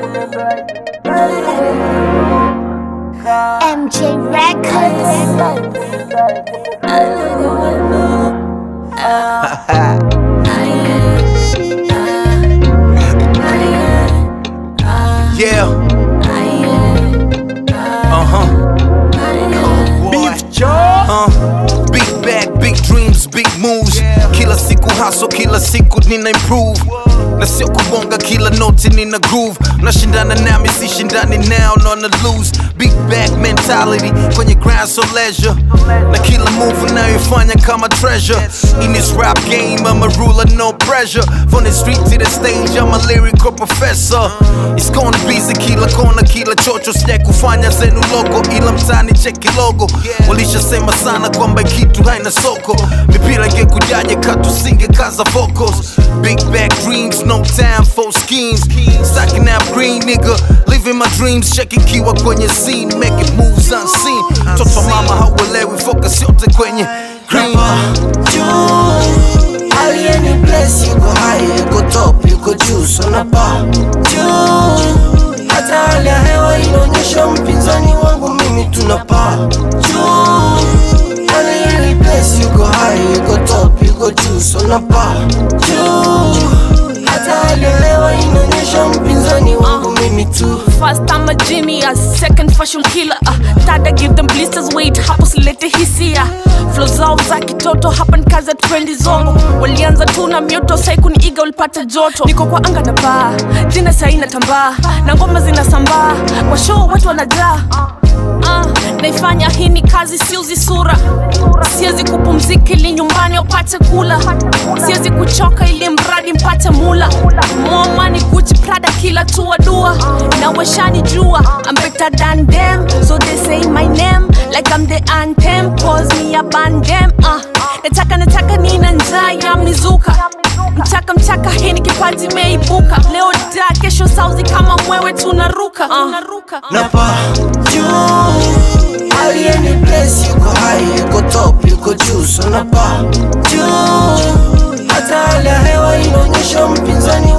MJ Records. Yeah. Uh huh. Beef jaw. Uh. Big bag, big dreams, big moves. Kila siku hustle, kila siku nina improve. Na sio kubonga kila noti nina groove. Nashindana nami sishindani now, nona lose. Big bag mentality kwenye grind so leisure. Na kila move unayoifanya kama treasure. In this rap game, I'm a ruler, no pressure. From the street to the stage, I'm a lyrical professor. It's gonna be kila kona, kila chocho, sija kufanya zenu logo, ila mtani cheki logo. Walishasema sana kwamba kitu haina soko, mipira ingekujaje katusinge kaza vocals. Big back dreams, no time for schemes. Stacking up green nigga, living my dreams, checking kiwa kwenye scene, making moves unseen. Toto mama hauelewi, focus yote kwenye green. juu alieni bless yuko high yuko top yuko juu sonapa juu hata hali ya hewa inaonyesha mpinzani wangu mimi tunapaa juu alieni bless yuko high yuko top yuko juu sonapa juu hata hali ya hewa inaonyesha mpinzani wangu mimi tu First I'm a genius, second fashion killer uh, Third I give them blisters, wait hapo silete hisia Flow zao za kitoto hapa nikaza trendi zongo Walianza tu na mioto sai kuniiga ulipata joto Niko kwa anga na baa, jina sai natambaa Na ngoma zinasambaa, kwa show watu wanajaa Uh, naifanya hii ni kazi siuzi sura siwezi kupumzika ili nyumbani upate kula siwezi kuchoka ili mradi mpate mula momani guchi prada kila tua dua na washani jua I'm better than them so they say my name like I'm the anthem cause me a bandem uh, nataka nataka nina njaa ya mizuka mchaka mchaka hii ni kipaji meibuka leo da kesho sauzi kama mwewe tunaruka uh. napa juu alieni bless yuko high yuko top yuko juu so napa juu hata hali ya hewa inaonyesha mpinzani